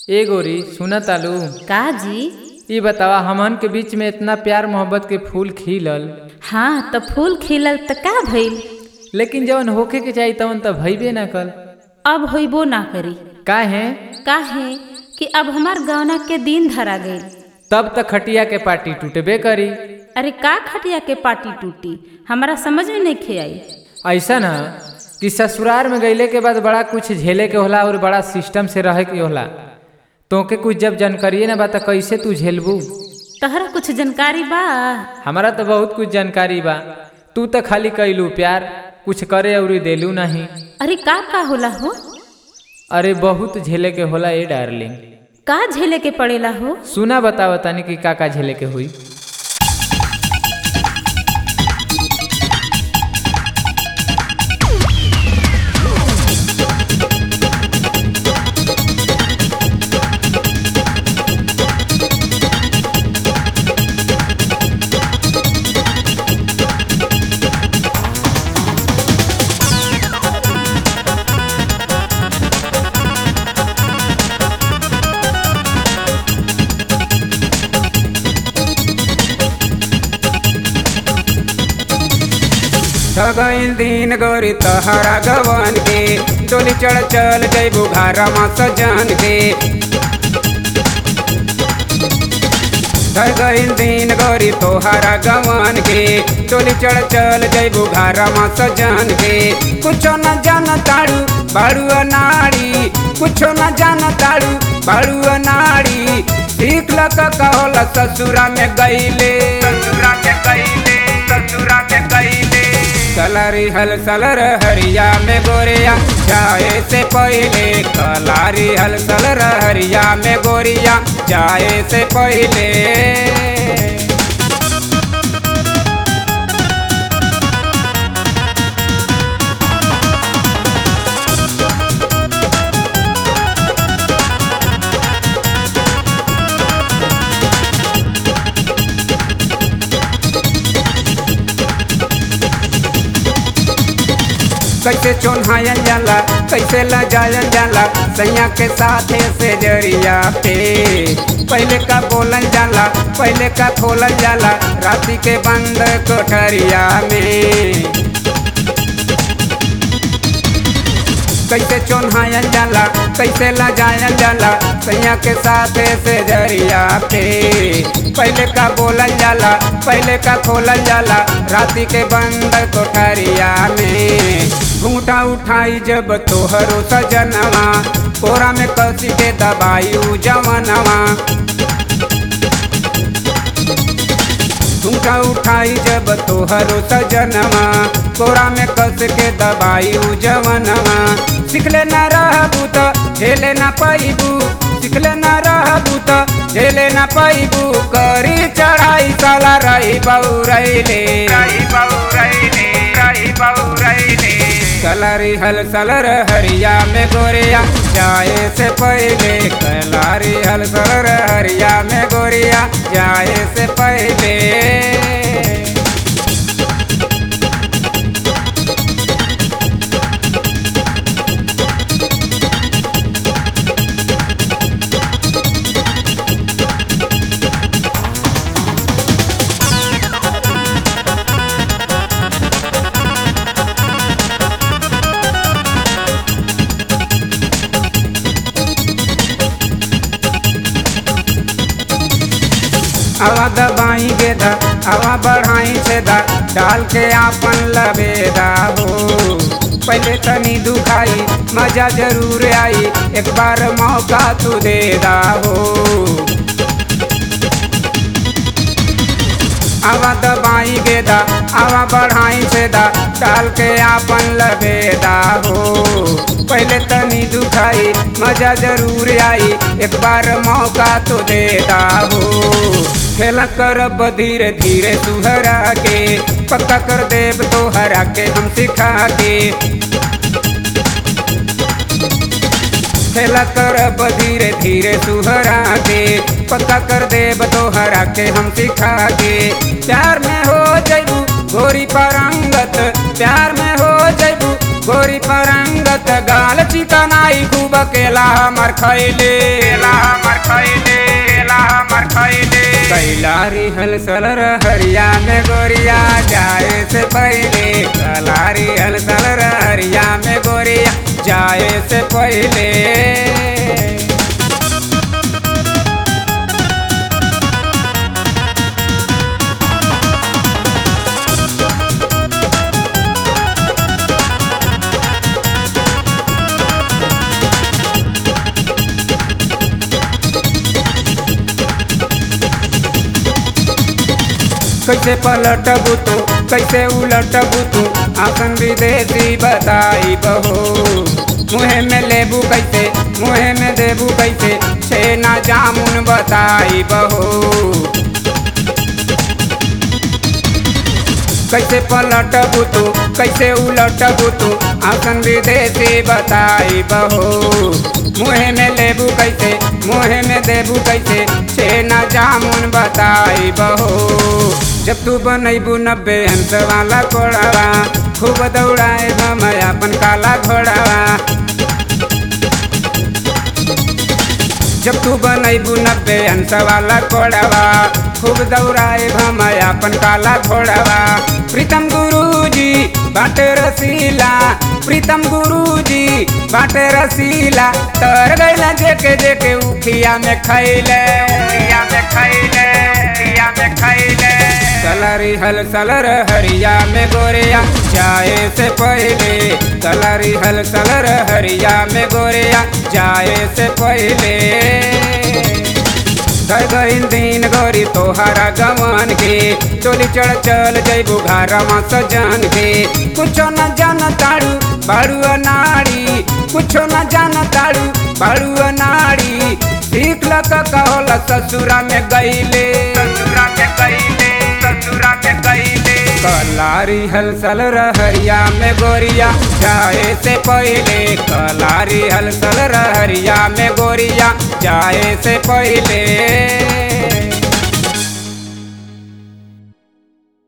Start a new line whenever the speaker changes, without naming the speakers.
ए गोरी सुना तालू
का जी
ई बतावा हमन के बीच में इतना प्यार मोहब्बत के फूल खिलल
हाँ तो फूल खिलल त का भइल
लेकिन जवन होखे के चाहिए तवन त भइबे ना कल
अब होइबो ना करी
काहे
काहे कि अब हमार गौना के दिन धरा गईल
तब तक खटिया के पार्टी टूटबे करी
अरे का खटिया के पार्टी टूटी हमारा समझ में नहीं खे आई
ऐसा ना कि ससुराल में गईले के बाद बड़ा कुछ झेले के होला और बड़ा सिस्टम से रहे के होला तोके कुछ जब जानकारिए ना बा त कैसे तू झेलबू
तहरा कुछ जानकारी बा
हमारा तो बहुत कुछ जानकारी बा तू तो खाली कैलू प्यार कुछ करे और देलू नहीं
अरे का का होला हो
अरे बहुत झेले के होला ए डार्लिंग
का झेले के पड़ेला हो
सुना बतावा तनी कि का का झेले के हुई
गईल दिन गोरी तहरा गवन के डोली चढ़ चल जैबू घारा मा सजन के गईल दिन गोरी तोहरा गवन के डोली चढ़ चल जैबू घारा मा सजन के कुछो न जान ताड़ू बाड़ू नाड़ी कुछो न जान ताड़ू बाड़ू नाड़ी सीख लक कहोला ससुरा में गईले ससुरा में गईले ससुरा में गईले कलारी हल सलर हरिया में गोरिया जाए से पहले कलारी हल सलर हरिया में गोरिया जाए से पहले कैसे चोन्हायल जाला कैसे लजायल जाला सैया के साथे से जरिया पे पहले का बोलल जाला पहले का खोलल जाला राती के बंद कोठरिया में कैसे चोन्हायल जाला कैसे लजायल जाला सैया के साथे से जरिया पे पहले का बोलल जाला पहले का खोलल जाला राती के बंद कोठरिया में घूंटा उठाई जब तोहरो सजनवा कोरा में कसी के दबाई उ जवनवा घूंटा उठाई जब तोहरो सजनवा कोरा में कस के दबाई उ जवनवा सिखले न रहबू तो झेले न पाइबू सिखले न रहबू तो झेले न पाइबू करी चढ़ाई साला रही बहु रैले रही बहु रैले रही बहु रैले कलारी हल सलर हरिया में गोरिया जाए से पहले कलारी हल सलर हरिया में गोरिया जाए से पहले हवा दबाई गेदा हवा बढ़ाई छेदा डाल के आपन लबेदा हो पहले तनी दुखाई मजा जरूर आई एक बार मौका तू देदा हो हवा दबाई गेदा हवा बढ़ाई छेदा डाल के आपन लबेदा हो पहले तनी दुखाई मजा जरूर आई एक बार मौका तो देदा हो खेला करब धीरे धीरे सुहरा के पक्का कर देब तो हरा के हम सिखा के खेला करब धीरे धीरे सुहरा के पक्का कर देब तो हरा के हम सिखा के प्यार में हो जैबू गोरी परंगत प्यार में हो जैबू गोरी परंगत गाल चिकनाई खूब केला हमर खैले केला हमर खैले केला हमर खैले कैलारी हलसल हरिया में गोरिया जाए से पहले कैलारी हलसल हरिया में गोरिया जाए से पहले कैसे पलटबू तू कैसे उलटबू तू आसन विदेशी बताई बहो मुहे में लेबू कैसे मुहे में देबू कैसे छेना जामुन बताई बहो कैसे पलटबू तू कैसे उलटबू तू आसन विदेशी बताई बहो मुहे में लेबू कैसे मुहे में देबू कैसे छेना जामुन बताई बहो जब तू बनैबू नब्बे अंश वाला कोड़ावा खूब दौड़ाए हम अपन काला घोड़ावा जब तू बनैबू नब्बे अंश वाला कोड़ावा खूब दौड़ाए हम अपन काला घोड़ावा प्रीतम गुरुजी बाटे रसीला प्रीतम गुरुजी बाटे रसीला तर गैला जेके जेके उखिया में खैले उखिया में खैले उखिया में खैले कलरी हल सलर हरिया में गोरिया जाए से पहले कलरी हल सलर हरिया में गोरिया जाए से पहले धर गईन दिन गोरी तोहारा गवन के चोली चढ़ चल जैबू घरवा सजन के कुछो न जान ताड़ू बाड़ू अनाड़ी कुछो न जान ताड़ू बाड़ू अनाड़ी सीख लक कहोला ससुरा में गईले ससुरा में गईले ससुरा में गईले कलारी हलसल रहरिया में गोरिया जाए से पहले कलारी हलसल रहरिया में गोरिया जाए से पहले